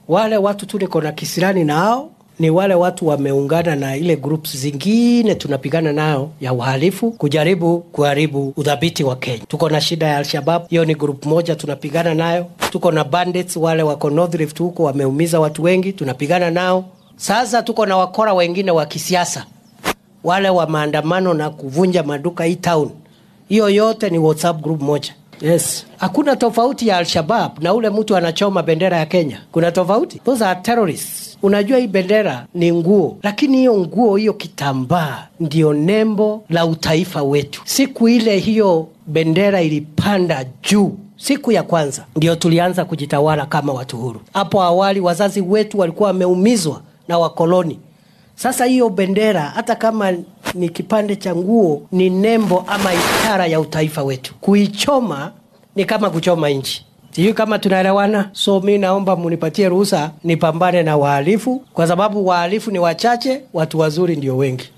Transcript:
Wale watu tu niko na kisirani nao ni wale watu wameungana na ile groups zingine tunapigana nayo ya uhalifu kujaribu kuharibu udhabiti wa Kenya. Tuko na shida ya Al-Shabab, hiyo ni group moja tunapigana nayo. Tuko na bandits wale wako North Rift huko wameumiza watu wengi, tunapigana nao. Sasa tuko na wakora wengine wa kisiasa, wale wa maandamano na kuvunja maduka hii town. Hiyo yote ni WhatsApp group moja. Yes. Hakuna tofauti ya Al-Shabab na ule mtu anachoma bendera ya Kenya. Kuna tofauti? Those are terrorists. Unajua hii bendera ni nguo, lakini hiyo nguo, hiyo kitambaa ndio nembo la utaifa wetu. Siku ile hiyo bendera ilipanda juu siku ya kwanza ndio tulianza kujitawala kama watu huru. Hapo awali wazazi wetu walikuwa wameumizwa na wakoloni. Sasa hiyo bendera hata kama ni kipande cha nguo, ni nembo ama ishara ya utaifa wetu. Kuichoma ni kama kuchoma nchi. Sijui kama tunaelewana. So mi naomba munipatie ruhusa nipambane na wahalifu, kwa sababu wahalifu ni wachache, watu wazuri ndio wengi.